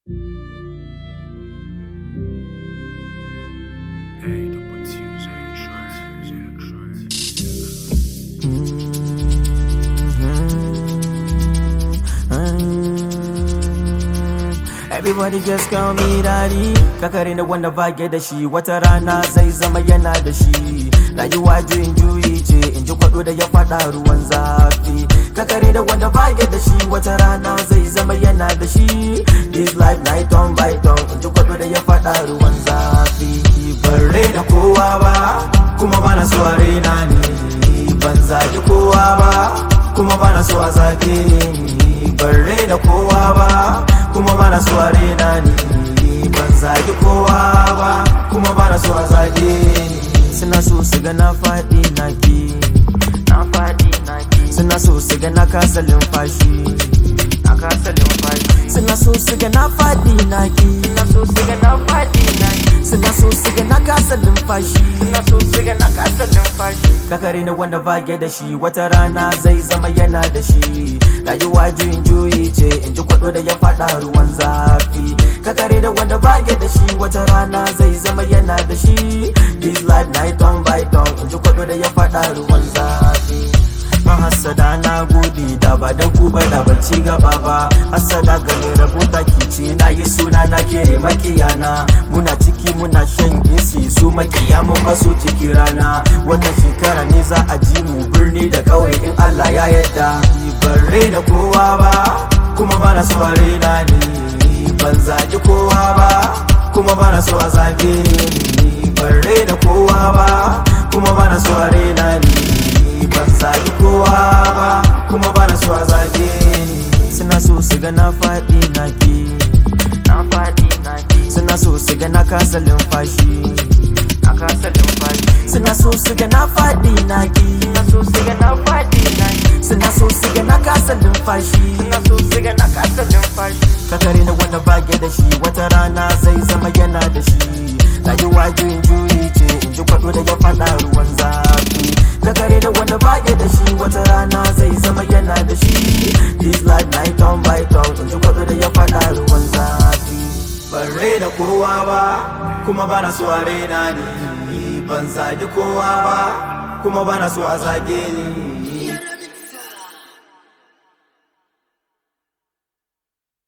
爱的不轻谁说？ Everybody just call me daddy Kakare da wanda bage da shi wata rana zai zama yana da shi Rayuwa juyin juyi ce in ji kwado da ya fada ruwan zafi Kakare da wanda bage da shi wata rana zai zama yana da shi This life night on by on in ji kwado da ya fada ruwan zafi Ban da kowa ba kuma bana so a raina ni Ban zagi kowa ba kuma bana so a zage ni Ban da kowa ba kuma bana so a rena ni ban zagi kowa ba kuma bana so a zage ni suna so su ga na faɗi na ki na faɗi na ki suna so su ga na kasa lumfashi na kasa lumfashi suna so su ga na faɗi na ki suna so su ga na faɗi na ki suna so su ga na kasa lumfashi suna so su ga na kasa lumfashi kakare ne wanda bage da shi wata rana zai zama yana da shi rayuwa juyin juyi ce in ji kwado da ya fada ruwan zafi kakare da wanda bage da shi wata rana zai zama yana da shi this life night on by on in ji kwado da ya fada ruwan zafi mahasada na gode da ba da ku ba da ban ci gaba ba hasada ga mai rabuta kici na yi suna na kere makiyana muna ciki muna shan isi su makiya mun basu ciki rana wannan shekara ne za a ji mu birni da kauye in Allah ya yarda ban da kowa ba kuma bana so a raina ni ban zagi kowa ba kuma bana so a zage ni ban da kowa ba kuma bana so a raina ni ban zagi kowa ba kuma bana so a zage ni suna so su ga na faɗi na ki na faɗi na ki suna so su ga na kasa lumfashi na kasa lumfashi suna so su ga na faɗi na ki suna so su ga na faɗi na ki suna so su ga na kasa lumfashi suna so su ga na kasa lumfashi kakare na wanda bage da shi wata rana zai zama yana da shi rayuwa juyin juyi ce in ji kwado da ya faɗa ruwan zafi kakare da wanda bage da shi wata rana zai zama yana da shi this life night on by on in ji kwado da ya faɗa ruwan zafi ban da kowa ba kuma bana so a raina ni ban zagi kowa ba kuma bana so a zage ni